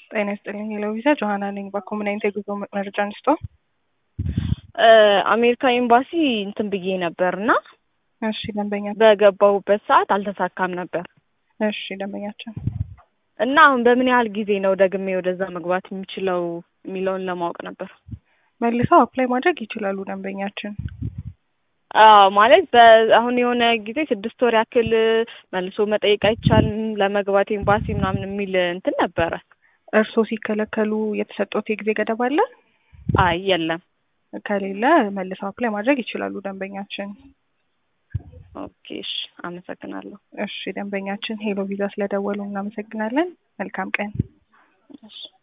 ጤና ይስጥልኝ የሎቪዛ ጆሀና ነኝ። በኮሙናይት የጉዞ መረጃ አንስቶ አሜሪካ ኤምባሲ እንትን ብዬ ነበር እና እሺ ደንበኛ በገባሁበት ሰዓት አልተሳካም ነበር እሺ ደንበኛችን እና አሁን በምን ያህል ጊዜ ነው ደግሜ ወደዛ መግባት የምችለው የሚለውን ለማወቅ ነበር። መልሰው አፕላይ ማድረግ ይችላሉ ደንበኛችን። አዎ ማለት አሁን የሆነ ጊዜ ስድስት ወር ያክል መልሶ መጠየቅ አይቻልም ለመግባት ኤምባሲ ምናምን የሚል እንትን ነበረ። እርስዎ ሲከለከሉ የተሰጡት የጊዜ ገደብ አለ? አይ የለም። ከሌለ መልሰው አፕላይ ማድረግ ይችላሉ ደንበኛችን። ኦኬ እሺ፣ አመሰግናለሁ። እሺ ደንበኛችን ሄሎ ቪዛ ስለደወሉ እናመሰግናለን። መልካም ቀን። እሺ